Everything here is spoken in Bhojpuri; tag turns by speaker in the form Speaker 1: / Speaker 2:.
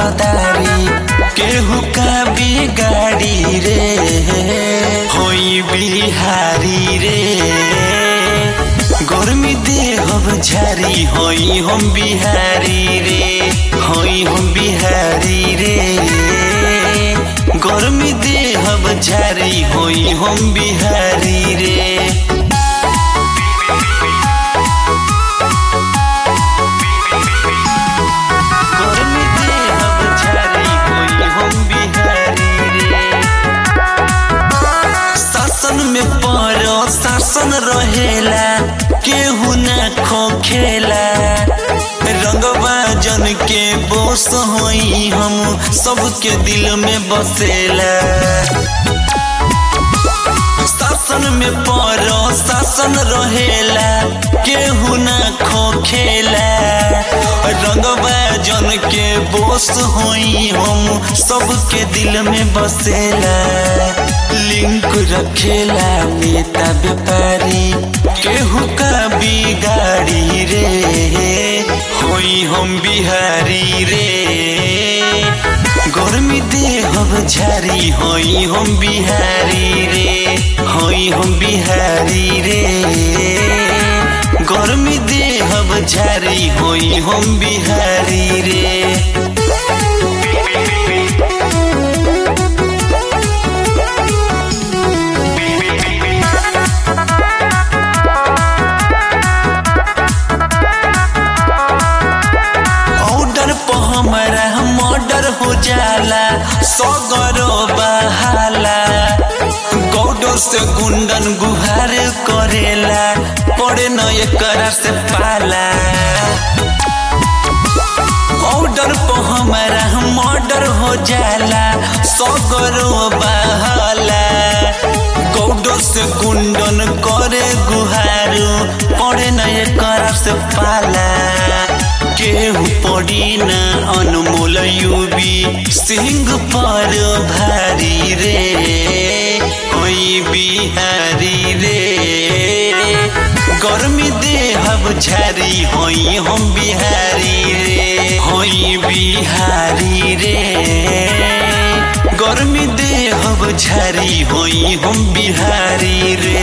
Speaker 1: रंगदारी केहू का बिगाड़ी रे होई बिहारी रे गर्मी देहब झारी होई हम बिहारी रे होई हम बिहारी रे गर्मी देहब झारी होई हम बिहारी रे गर्मी देहब झारी होई हम बिहारी रे शासन में पर शासन रहेला केहू न खोखेला रंगवा जन के बोस होई हम सबके दिल में बसेला शासन में पर शासन रहेला केहू न खोखेला रंगवा जन के बोस होई हम सबके दिल में बसेला लिंक रखेला नेता व्यापारी केहू का बिगाड़ी रे होई हम बिहारी रे गर्मी देहब झारी होई हम बिहारी रे होई हम बिहारी रे गर्मी देहब झारी होई हम बिहारी रे ऑर्डर पर हमारा मर्डर हो जाला सगरो बहाला गौडो से गुंडन गुहार करेला पड़े न एकरा से पाला ऑर्डर पर हमारा मर्डर हो जाला सगरो बहाला गौडो से गुंडन करे गुहारू पड़े न एकरा से पाला केहू पड़ी न अनमोल यूबी सिंह पर भारी रे होई बिहारी रे गर्मी देहब झारी होई हम बिहारी रे होई बिहारी रे गर्मी देहब झारी होई हम बिहारी रे